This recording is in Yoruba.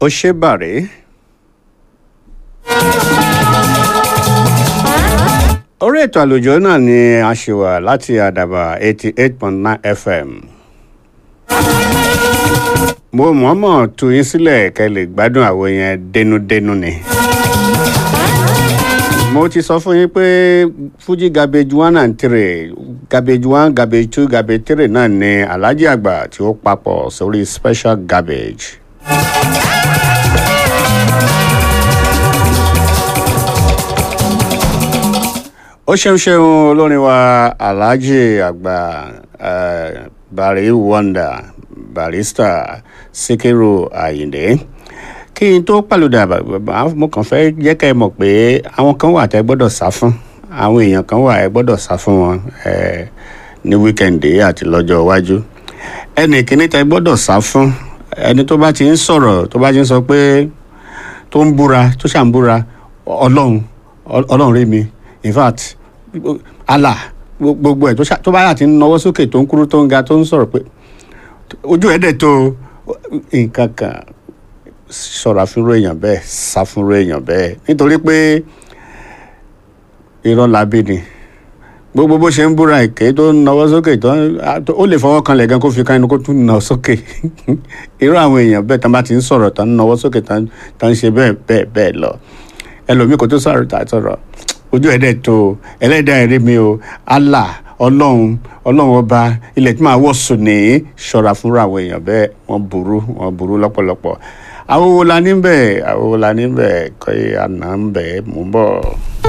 ó ṣe bàrẹ́. orí ètò àlùjọ náà ni a ṣe wà láti àdàbà eighty eight point nine fm. mo mọ̀ọ́mọ̀ tú yín sílẹ̀ kẹ́ lè gbádùn àwọn yẹn dénúdénú ni. mo ti sọ fún yín pé fuji garbage one and three garbage one garbage two garbage three náà ni alhaji àgbà tí ó papọ̀ sórí special garbage. ó ṣeun ṣeun olórin wa alhaji àgbà uh, bari wonder barista sikiru ayinde kí n tó pàlùdà mo kàn fẹ́ jẹ́ kẹ́ ẹ mọ̀ pé àwọn kan wà tẹ́ gbọ́dọ̀ sá fún àwọn èèyàn kan wà ẹ gbọ́dọ̀ sá fún wọn ní wíkẹ̀ndì àti lọ́jọ́ iwájú ẹnì kíní tẹ́ gbọ́dọ̀ sá fún ẹni tó bá ti ń sọ̀rọ̀ tó bá ti ń sọ pé tó ń búra tó ṣà ń búra ọlọ́run ọlọ́run rí mi in fact allah gbogbo ẹ̀ tó bá yà ti ń nawọ́ sókè tó ń kúrú tó ń ga tó ń sọ̀rọ̀ pé ojú ẹ̀ dẹ̀ tó nǹkan kan ṣọ́ra fúnrú èèyàn bẹ́ẹ̀ sá fúnrú èèyàn bẹ́ẹ̀ nítorí pé irọ́ labí ni gbogbo bó ṣe ń búra èké tó ń nawọ́ sókè tó ó lè fọwọ́ kan lẹ̀gan kó fi kan inú kó tún nà sókè irú àwọn èèyàn bẹ́ẹ̀ tán bá ti ń sọ̀rọ̀ tán ń nawọ́ sókè tán ń ṣe bẹ́ẹ̀ bẹ́ẹ̀ bẹ́ẹ̀ lọ ẹlòmíì kò tó sọ̀rọ̀ tà sọ̀rọ̀ ojú ẹ̀dẹ̀ tó ẹlẹ́dàá ẹ̀rí mi o allah ọlọ́run ọlọ́run ọba ilẹ̀ tí màá wọ̀ sùn ní ṣọ́ra fúnra àwọn èèyàn bẹ́ẹ̀ wọ́n burú wọ́n burú lọ́pọ̀lọpọ̀ àwọn wo la ní bẹ́ẹ̀ àwọn wo la ní bẹ́ẹ̀ kọ́ àná ń bẹ́ẹ̀ mú bọ̀.